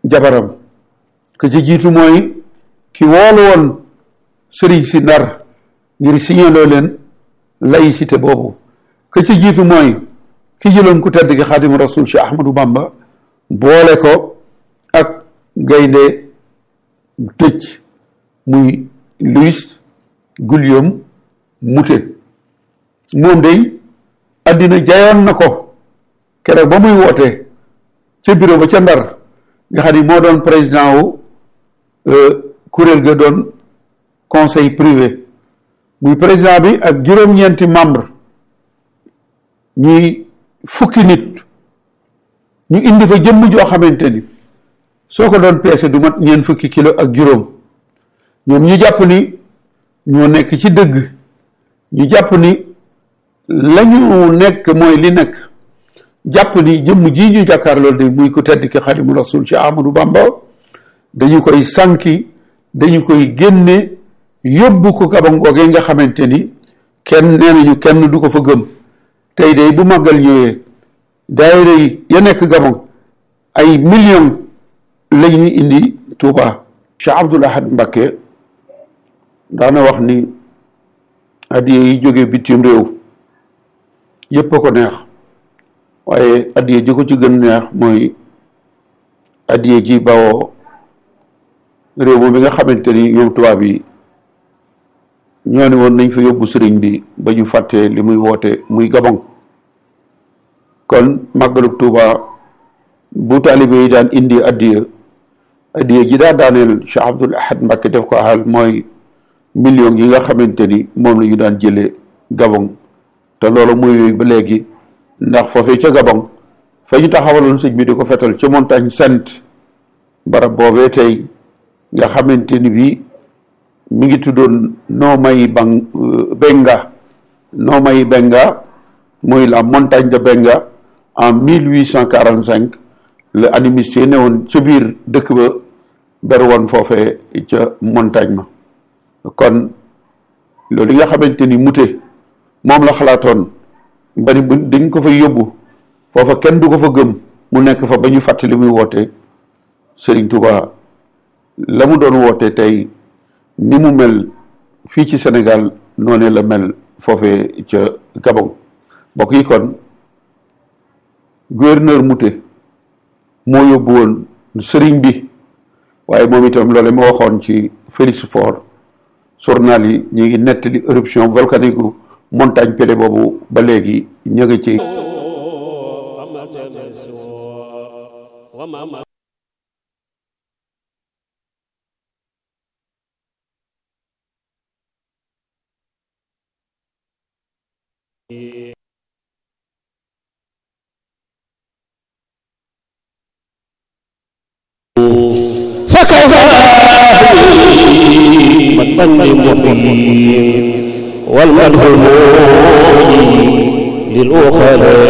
jabaram ka ci jiitu mooy ki woolu woon sëriñ si ndar ngir signaloo leen laïcité boobu ka ci jiitu mooy ki jëloon ku tedd gi xaadimu rasul Cheikh Ahmadou Bamba boole ko ak gaynde tëj muy Louis Guillaume Moutet moom day àddina jayoon na ko keroog ba muy woote ca bureau ba ca ndar nga xam ni moo doon président wu kuréel ga doon conseil privé muy président bi ak juróom-ñeenti membre ñuy fukki nit ñu indi fa jëmm joo xamante ni soo ko doon peese du mat ñeent fukki kilo ak juróom ñoom ñu jàpp ni ñoo nekk ci dëgg ñu jàpp ni lañu nekk mooy li nekk jàpp ni jëmm ji ñu jàkkaar loolu de muy ku tedd ki xadimu rasul ci Amadou Bamba dañu koy sànki dañu koy génne yóbbu ko Gabon googee nga xamante ni kenn nee nañu kenn du ko fa gëm tey de bu màggal ñëwee daayira yi ya nekk Gabon ay millions la ñu indi Touba. Cheikh Abdoul Ahad Mbacké daana wax ni addiye yi jóge bitim réew yépp a ko neex waaye addiye ji ko ci gën neex mooy addiye ji bawoo réew moom bi nga xamante ni ñoom tubaab yi ñoo ne woon nañ fa yóbbu sëriñ bi ba ñu fàttee li muy woote muy Gabon kon màggalub Tuuba bu taalibe yi daan indi addiya addiya ji daa daaneel Cheikh Abdoul Ahad Mbacké def ko ahal mooy millions yi nga xamante ni moom la ñu daan jëlee Gabon te loolu muy ba léegi ndax foofee ca Gabon fa ñu taxawaloon sëñ bi di ko fetal ca montagne sainte barab boobee tey nga xamante ni bii mi ngi tuddoon Noomay Bang Benga Noomay Benga mooy la montagne de Benga en mille huit cent quarante cinq le animiste ne woon ca biir dëkk ba ber woon foofee ca montagne ma kon loolu nga xamante ni mute moom la xalaatoon ba ni dañ ko fa yóbbu foofa kenn du ko fa gëm mu nekk fa ba ñu fàttali muy woote Serigne Touba la mu doon woote tey ni mu mel fii ci Sénégal noonu la mel foofee ca Gabon mbokk yi kon gouverneur Mouté moo yóbbu woon sëriñ bi waaye moom itam loole ma waxoon ci Félix Faure journal yi ñu ngi nettali éruption volcanique gu montagne Pelée boobu ba léegi ñu ngi ci فكيف من محيي والمدح المولي للأخلاء